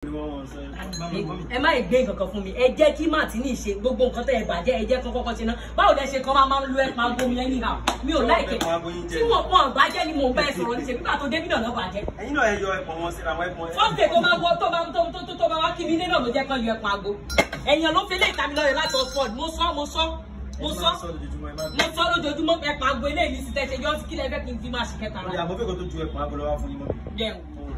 ẹ má gbé nǹkan kan fún mi ẹ jẹ́ kí Martini ṣe gbogbo nǹkan tẹ́ ẹ bàjẹ́ ẹ jẹ́ kán kọ́kọ́ ṣe ná báwo lẹ ṣe kán máa máa ń lo ẹ máa gbomi ẹ níhà mi ò láìké tí wọn wọn bàjẹ́ ni mò ń bá ẹ sọ̀rọ̀ ní ṣe nígbà tó débí náà lọ́ bàjẹ́ ẹ̀yin náà ẹ yọ ẹ̀pọ̀ wọn síra wọn ẹ̀pọ̀ fọ́ọ̀tì tó máa wọ tó máa tó tó tó tó máa wá kí mi ilé náà ló jẹ́ kán yọ ẹ̀pọ̀ àgbo ẹ̀yàn ló fi lé ìta mi lọ́yọ̀ láti Oxford mo sọ mo sọ mo sọ mo sọ lójoojúmọ́ ẹ̀pọ̀ àgbo ilé mi sì tẹ̀sẹ̀ yọ kí lẹ fẹ́ kí n fi máa ṣe kẹta Ìyá rà mo fẹ́ kó tó ju ẹ̀pọ̀ agolo wá fún yín mọ́. jẹun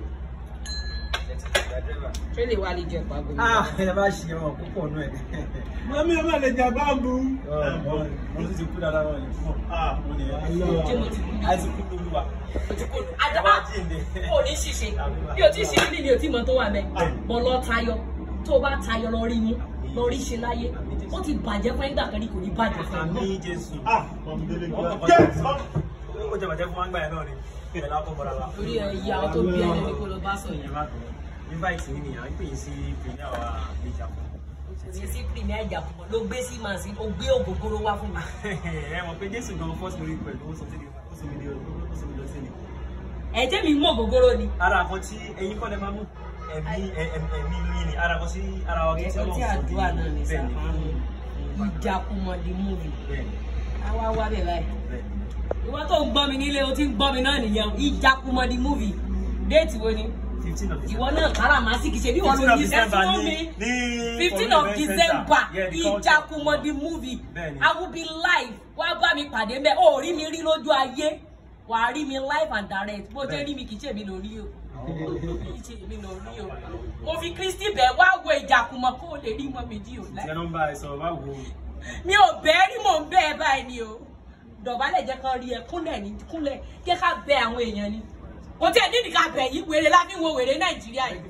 ṣé lè wá lè jẹ ẹ̀pọ̀ àgbo mi. Ah, ẹ bá ṣe wọn púpọ̀ nù ẹ̀. Mami ọmọ lè jà báàbù. Mo ti ti kú dáadáa wọn yìí. Ah, mo ní ẹ̀. ṣé mo ti kú A ti kú lóluwà. Adaba kò ní ṣìṣe bí o ti ṣe ní ni o ti mọ tó wà mẹ bọ lọ tayọ tó o bá tayọ lọ rí mú lọ rí ṣe láyé ó ti bàjẹ́ fún ẹgbà kan ní kò ní bàjẹ́ fún Àmì ẹgbà. Jésù. Ah, ọmọ délé Wọ́n gbà. kọ̀ Yes! Ó jẹ bàjẹ́ fún wa ń gbà yẹn náà ni. Ìbẹ̀ la kọ́ bọ̀dà wa. torí ẹ ìyá ọ tó bí ẹni ní kó lọ bá sọ yẹn. Invite yìí nìyà, ń pè yín sí Premier wa Méjà. ní sí premier ìjàpọ̀ ló gbé sí màá sí ó gbé ògógóró wá fún mi. Ẹ mọ̀ pé Jésù gan first merit pẹ̀lú ó sọ sí mi ó sì mi lé ó sì mi lọ sí mi. ẹ̀jẹ̀ mi mú ògógóró ni. Ara àkọ́ tí ẹ̀yin kọ́ lẹ máa mú ẹ̀mí ẹ̀mí inú yín ni ara àkọ́ sí ara wa kí ẹ̀sọ́ tí àdúrà náà ní sàfáàmù ìjàkùmọ̀ the movie Bẹ́ẹ̀ni, àwa wá bẹ̀ báyìí. bẹ́ẹ̀ni. ìwọ tó ń gbọ́ mi nílé o ti ń gbọ́ mi náà nìyẹn ìjàkùmọ̀ the movie déètì wo ni. Fifteen of ìwọ December. náà káràmásìkì ṣe bí wọn ló ní iṣẹ́ fún mi. fifteen of december ìjàkùmọ̀ the movie Bẹ́ẹ̀ni. i will be live wá bá mi pàdé mbẹ ó rí mi rí lójú ayé wà á rí mi live and direct bó jẹ́ rí mi kì í ṣe mi lórí o kì í ṣe mi lórí o mo fi kristi bẹ̀ wá wo ìjàkùmọ̀ kó o lè rí mọ́ méjì o Ṣé nọ́mbà ẹ sọ̀rọ̀ báwo? mi ò bẹ́ẹ̀ rí mò ń bẹ́ẹ̀ báyìí ni o dọ̀bálẹ̀ jẹ́ kán rí ẹ kúnlẹ̀ ní kúnlẹ̀ jẹ́ ká bẹ àwọn èèyàn ni kò tí ẹ̀ nídìí ká bẹ̀ yìí wèrè láfi wo wèrè nàìjíríà yìí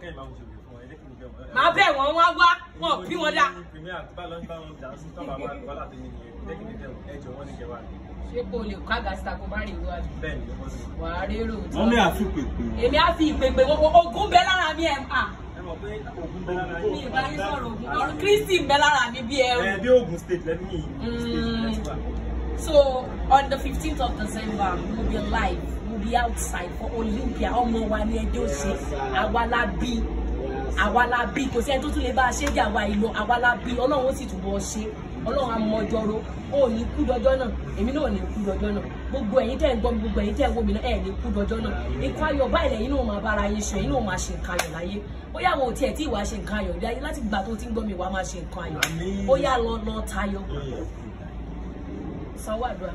màá bẹ̀ wọ́n wá wá wọn bí wọn dá. ṣé kò lè ká gàsítà kó má rìn wá wà á rérò tí Mami àfi pèpè. èmi á fi ìpèpè ogun bẹ lára mi ẹ̀ à mi ìbá yín sọ̀rọ̀ ogun ọ̀rọ̀ kristi bẹ lára mi bí ẹrù. Bí Ogun State lẹ́nu yìí. So on the 15th of December, we'll be live. We'll be outside for Olympia. Ọmọ wa ni ẹjọ́ ṣe. Àwa la bí. Àwa la bí. Kò sí ẹni tó tún lè bá a ṣe jẹ́ àwa ìlú. Àwa la bí. Ọlọ́run ó sì túbọ̀ ṣe. Ọlọ́run á mọ ọjọ́rò. O ò ní kú dọjọ́ náà. Èmi náà ò ní kú dọjọ́ náà. Gbogbo ẹ̀yin tẹ́ ń gbọ́ mi, gbogbo ẹ̀yin tẹ́ ń wò mí náà, ẹ̀ ní kú dọjọ́ náà. Ikú ayọ̀ báyìí lẹ́yìn náà máa bára yín ṣe. Ẹ̀yin náà máa ṣe nǹkan ayọ̀ láyé. Bóyá àwọn ò tiẹ̀ tí ìwà ṣe nǹkan ayọ̀ láyé láti gbà tó ti ń gbọ́ mi wàá máa ṣe nǹkan ayọ̀. Àmín. Bóyá lọ lọ tayọ. Sanwó àdúrà.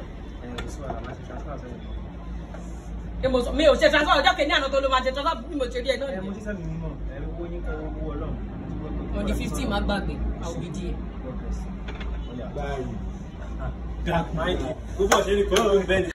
Èmo sọ mi ò ṣe transfer ọjọ́ kìíní àná tó ló máa ṣe transfer bí mo ṣe rí ẹ náà Ẹ mo nìyẹn. ti sẹ́mi mímọ̀, ẹ owó yín kọ́ owó Ọlọ́run. On the fifteen máa gbàgbé, àwọn òbí díẹ̀. Báyìí. Gbogbo ọ̀ṣẹ́ ni kò ló ń bẹ́ẹ̀ ni.